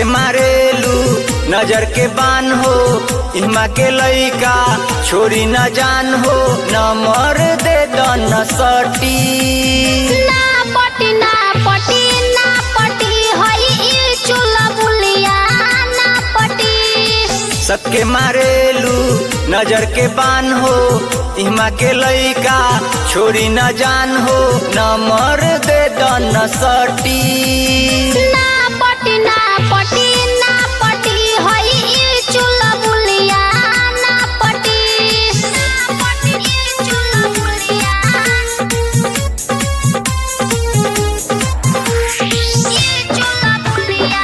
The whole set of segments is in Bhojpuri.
सबके मारेलू नजर के बान हो इमा के लइका छोरी न जान हो न मर दे दन सटी ना पटी ना पटी ना पटी हई ई चूल्हा बुलिया ना पटी सबके मारेलू नजर के बान हो इमा के लइका छोरी न जान हो न मर दे दन सटी ना पटी ना पटी ना पटी हई ई चूल्हा बुलिया ना पटी ना पटी ई चूल्हा बुलिया ई चूल्हा बुलिया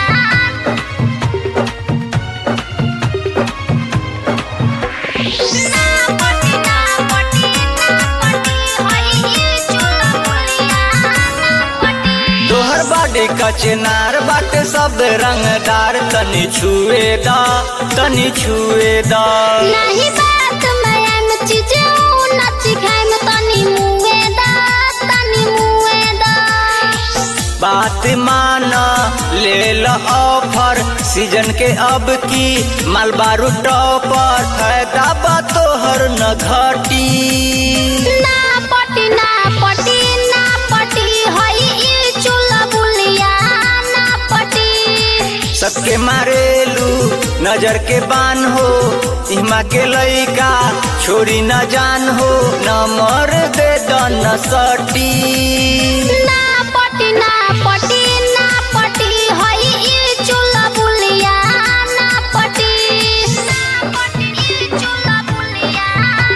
ना पटी ना पटी ना पटी हई ई चूल्हा बुलिया ना पटी तोहर बाडे कचनार बाटे सब रंगदार तनी छुए दा तनी छुए दा नहीं बात मैं एम चीजे नच खाए में तनी मुए दा तनी मुए दा बात मान ले ल ऑफर सीजन के अब की मालबारू टॉपर फायदा बा तोहर न घटी ना पटी ना पटी ना पटी हई ई चूल्हा बुलिया ना पटी सबके मारेलू नजर के बान हो इमा के लइका छोरी न जान हो न मर दे दन सटी ना पटी ना पटी ना पटी हई ई चूल्हा बुलिया ना पटी ना पटी ई चूल्हा बुलिया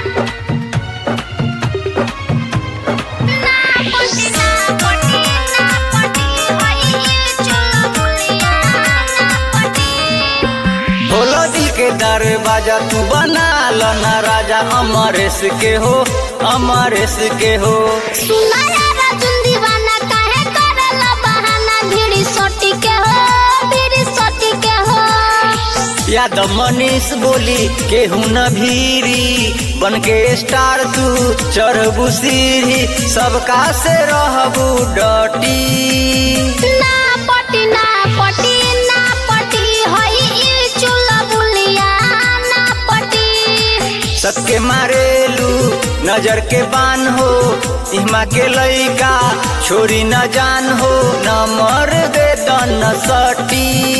ना पटी ना पटी ना पटी हई ई चूल्हा बुलिया ना पटी खोलो दिल के दरवाजा तू बना लो ना राजा अमरेश के हो अमरेश के हो सुनाया राजुन दीवाना काहे करला बहाना भिड़ी सोटी के हो भिड़ी सोटी के हो याद मनीष बोली केहू न भीरी बन के स्टार तू चढ़बू सीढ़ी सबका से रहबू डटी ना पटी ना पटी ना पटी हई ई चूल्हा बुलिया ना पटी सबके मारेलू नजर के बान हो इमा के लइका छोरी न जान हो न मर दे दन सटी